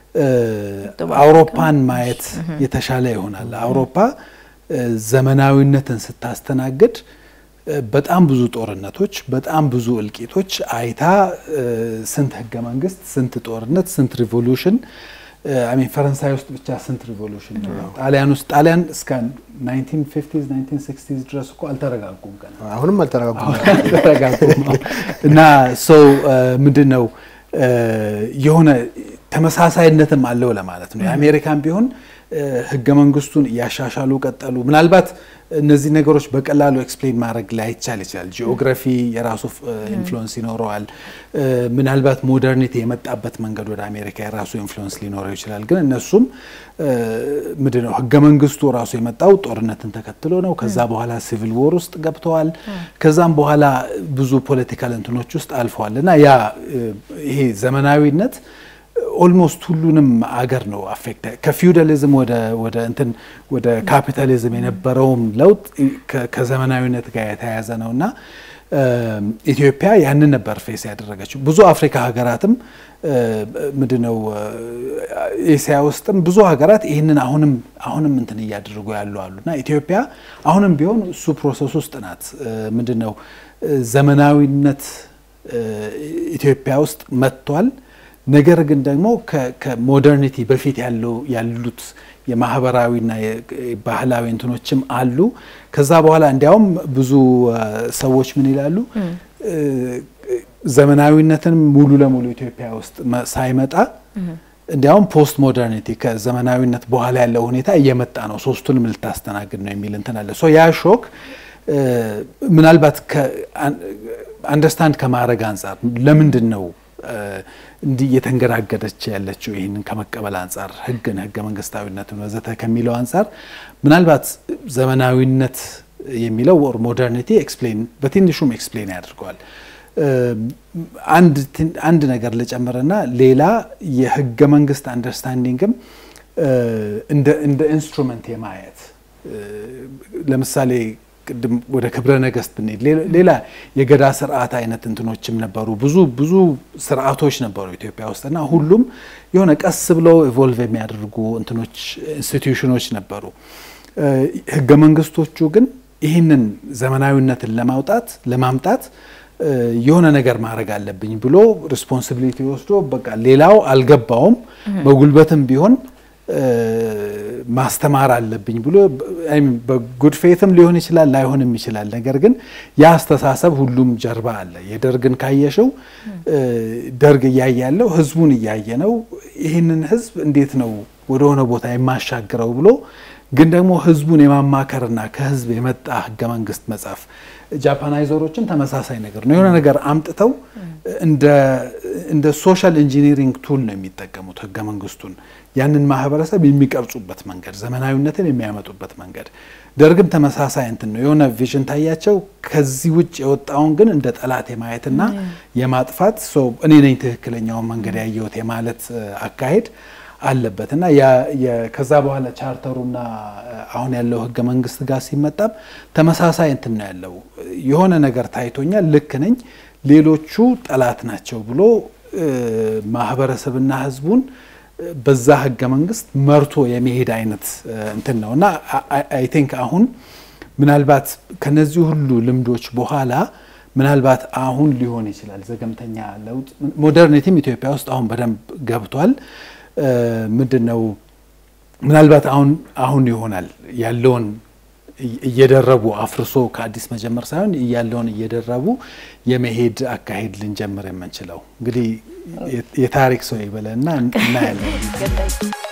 አውሮፓን ማየት የተሻለ ይሆናል። አውሮፓ ዘመናዊነትን ስታስተናግድ በጣም ብዙ ጦርነቶች፣ በጣም ብዙ እልቂቶች አይታ ስንት ህገ መንግስት፣ ስንት ጦርነት፣ ስንት ሪቮሉሽን አሚን ፈረንሳይ ውስጥ ብቻ ስንት ሪቮሉሽን ጣሊያን ውስጥ ጣሊያን እስከ 1950 1960 ድረስ እኮ አልተረጋጉም ገና አሁንም አልተረጋጉም አልተረጋጉም እና ሰው ምንድን ነው የሆነ ተመሳሳይነትም አለው ለማለት ነው። የአሜሪካን ቢሆን ህገ መንግስቱን እያሻሻሉ ቀጠሉ። ምናልባት እነዚህ ነገሮች በቀላሉ ኤክስፕሌን ማድረግ ላይቻል ይችላል። ጂኦግራፊ የራሱ ኢንፍሉዌንስ ይኖረዋል። ምናልባት ሞደርኒቲ የመጣበት መንገድ ወደ አሜሪካ የራሱ ኢንፍሉዌንስ ሊኖረው ይችላል። ግን እነሱም ምንድን ነው ህገ መንግስቱ ራሱ የመጣው ጦርነትን ተከትሎ ነው። ከዛ በኋላ ሲቪል ዎር ውስጥ ገብተዋል። ከዛም በኋላ ብዙ ፖለቲካል እንትኖች ውስጥ አልፈዋል እና ያ ይሄ ዘመናዊነት ኦልሞስት ሁሉንም አገር ነው አፌክት ከፊውዳሊዝም ወደ ወደ እንትን ወደ ካፒታሊዝም የነበረውም ለውጥ ከዘመናዊነት ጋር የተያያዘ ነው እና ኢትዮጵያ ያንን ነበር ፌስ ያደረገችው። ብዙ አፍሪካ ሀገራትም ምንድነው ኤስያ ውስጥም ብዙ ሀገራት ይህንን አሁንም አሁንም እንትን እያደረጉ ያሉ አሉ እና ኢትዮጵያ አሁንም ቢሆን እሱ ፕሮሰስ ውስጥ ናት። ምንድነው ዘመናዊነት ኢትዮጵያ ውስጥ መጥቷል። ነገር ግን ደግሞ ከሞደርኒቲ በፊት ያለው ያሉት የማህበራዊና ባህላዊ እንትኖችም አሉ። ከዛ በኋላ እንዲያውም ብዙ ሰዎች ምን ይላሉ ዘመናዊነትን ሙሉ ለሙሉ ኢትዮጵያ ውስጥ ሳይመጣ እንዲያውም ፖስት ሞደርኒቲ ከዘመናዊነት በኋላ ያለው ሁኔታ እየመጣ ነው፣ ሶስቱንም ልታስተናግድ ነው የሚል እንትን አለ። ያ ሾክ ምናልባት አንደርስታንድ ከማድረግ አንጻር ለምንድን ነው እንዲህ እየተንገዳገደች ያለችው ይህንን ከመቀበል አንጻር ህግን ህገ መንግስታዊነትን ወዘተ ከሚለው አንጻር ምናልባት ዘመናዊነት የሚለው ወር ሞደርኒቲ ኤክስፕሌን በትንሹም ኤክስፕሌን ያደርገዋል። አንድ ነገር ልጨምርና ሌላ የህገ መንግስት አንደርስታንዲንግም እንደ ኢንስትሩመንት የማየት ለምሳሌ ቅድም ወደ ክብረ ነገስት ብንሄድ ሌላ የገዳ ስርዓት አይነት እንትኖችም ነበሩ። ብዙ ብዙ ስርዓቶች ነበሩ ኢትዮጵያ ውስጥ እና ሁሉም የሆነ ቀስ ብለው ኢቮልቭ የሚያደርጉ እንትኖች ኢንስቲትዩሽኖች ነበሩ። ህገ መንግስቶቹ ግን ይህንን ዘመናዊነትን ለማውጣት ለማምጣት የሆነ ነገር ማድረግ አለብኝ ብሎ ሪስፖንሲቢሊቲ ወስዶ በቃ ሌላው አልገባውም በጉልበትም ቢሆን ማስተማር አለብኝ ብሎ በጉድ ፌትም ሊሆን ይችላል ላይሆንም ይችላል። ነገር ግን ያ አስተሳሰብ ሁሉም ጀርባ አለ። የደርግን ካየሽው ደርግ እያየ ያለው ህዝቡን እያየ ነው። ይህንን ህዝብ እንዴት ነው ወደሆነ ቦታ የማሻግረው ብሎ ግን ደግሞ ህዝቡን የማማከርና ከህዝብ የመጣ ህገ መንግስት መጻፍ ጃፓናይዘሮችም ተመሳሳይ ነገር ነው። የሆነ ነገር አምጥተው እንደ ሶሻል ኢንጂኒሪንግ ቱል ነው የሚጠቀሙት ህገ መንግስቱን ያንን ማህበረሰብ የሚቀርጹበት መንገድ፣ ዘመናዊነትን የሚያመጡበት መንገድ። ደርግም ተመሳሳይ እንትን ነው። የሆነ ቪዥን ታያቸው። ከዚህ ውጭ የወጣውን ግን እንደ ጠላት የማየትና የማጥፋት እኔ ነኝ ትክክለኛውን መንገድ ያየሁት የማለት አካሄድ አለበት እና ከዛ በኋላ ቻርተሩና አሁን ያለው ህገ መንግስት ጋር ሲመጣም ተመሳሳይ እንትን ነው ያለው። የሆነ ነገር ታይቶኛል፣ ልክ ነኝ፣ ሌሎቹ ጠላት ናቸው ብሎ ማህበረሰብና ህዝቡን በዛ ህገ መንግስት መርቶ የመሄድ አይነት እንትን ነው እና አይ ቲንክ አሁን ምናልባት ከነዚህ ሁሉ ልምዶች በኋላ ምናልባት አሁን ሊሆን ይችላል ዘገምተኛ ለውጥ ሞደርኒቲም ኢትዮጵያ ውስጥ አሁን በደንብ ገብቷል። ምንድን ነው ምናልባት አሁን አሁን ይሆናል ያለውን እየደረቡ አፍርሶ ከአዲስ መጀመር ሳይሆን ያለውን እየደረቡ የመሄድ አካሄድ ልንጀምር የምንችለው እንግዲህ የታሪክ ሰው ይበለና እናያለን።